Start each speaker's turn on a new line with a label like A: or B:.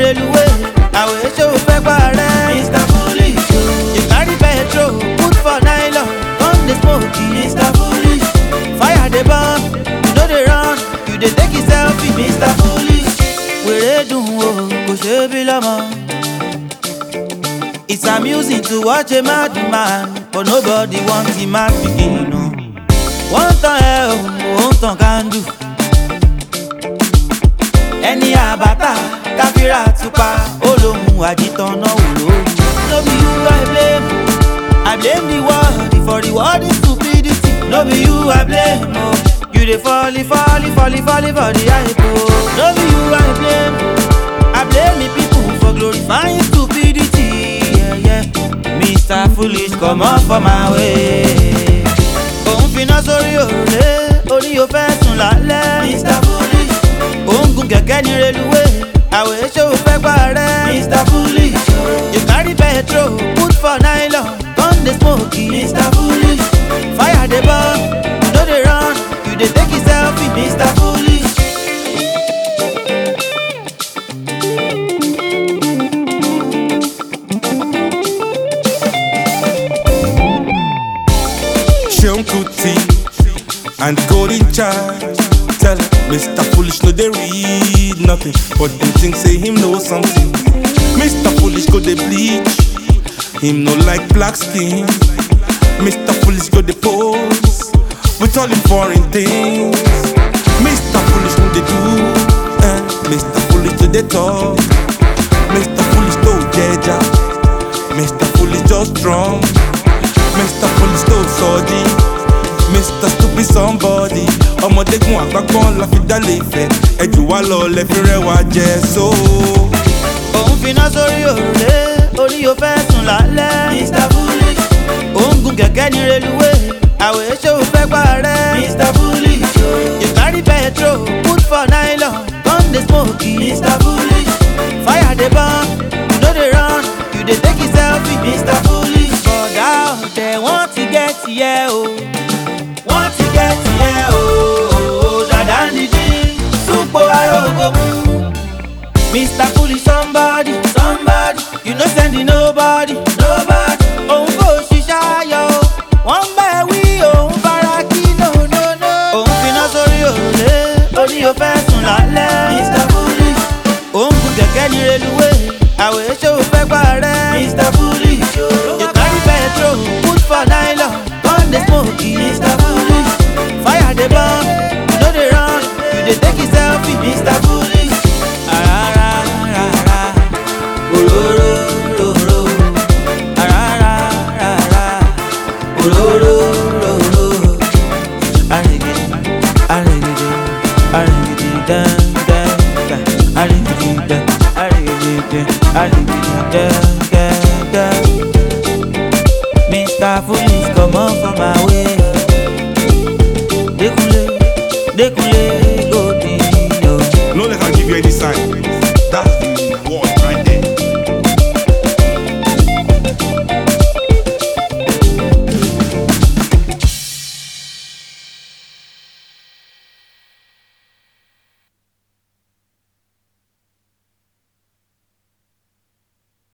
A: reluwé àwẹ̀ ṣé o fẹ́ parẹ́. mr foolish o. you carry petrol put for nylon come dey smoke e. mr foolish. fire dey burn you no dey run you dey take it selfie. mr foolish. wèrè dùn o kò ṣe é bí lọ́mọ. It's amusing to watch a mad man, but nobody wants him mad begin. No. Wọ́n tàn ẹ́ o, ò ń tàn kándù. Ẹni àbátà káfíra tupa, ó lóhun àjítàn náà wò ló. No be you I blame, I blame the world for the world is stupidity. No be you I blame, oh. You dey fall, fall, fall, fall for the hype, oh. No be you I blame, I blame the people for glorifying stupidity. Yeah, yeah. Mr. Foolish, come on for my way. Òun finá sórí òrùlé, orí o fẹ́ sùn lálẹ́. Mr. Foolish. Òun gun kẹ̀kẹ́ ní reluwé, àwẹ̀ ṣé o fẹ́ parẹ́. Mr. Foolish. You carry petrol, put for nylon, come dey smoke e. Mr. Foolish. Fire dey burn, you no dey run, you dey take it selfie. Mr. Foolish.
B: Sean Kuti and Golden Child. Tell Mr. Foolish no they read nothing, but them think say him know something. Mr. Foolish go they bleach, him no like black skin. Mr. Foolish go they pose with all him foreign things. Mr. Foolish no they do, eh? Mr. Foolish do they talk. Mr. Foolish no jeja, Mr. Foolish just strong. Mr. Police tó sọ́ọ́dí Mr. Stupid somebody ọmọdékun àgbápọ́n la fi dálé ìfẹ́ ẹjù wá lọ lẹ́fi rẹwà jẹ so.
A: Òun finá sórí òrùlé, orí o fẹ́ sùn lálẹ́. Mr. Foolish. Òun gun kẹ̀kẹ́ ní reluwé, àwẹ̀ ṣé o fẹ́ parẹ́. Mr. Foolish. You carry petrol, put for nylon, come dey smoke e. Mr. Foolish. Fire dey burn, you no dey run, you dey take it selfie. Mr. Foolish. Bọ̀dá ọ̀tẹ̀ wọ́n ti gẹ́ tiẹ̀ o. Wọ́n ti gẹ́ tiẹ̀ o. Dàdá ń dídí, súpò arógo mú. Mr. Foolish somebody, somebody, you no send it nobody, nobody. Òun kò ṣiṣẹ́ ayọ̀ o, wọ́n bẹ̀ wí òun fara kí no no no. Òun finá sórí òrùlé, orí o fẹ́ sùn lálẹ́. Mr. Foolish. Òun gun kẹ̀kẹ́ ní reluwé, àwẹ̀ ṣé o fẹ́ parẹ́. Mr. Foolish. You carry petrol, put for nylon, come dey smoke e. Mr. Foolish. Fire dey burn, you no dey run, you dey take it selfie. Mr. Foolish. Arararara, ororororo. Arararara, ororororo. Arigidi, arigidi, arigidi, dan, dan, dan. Arigidi, dan, arigidi, dan, arigidi, dan.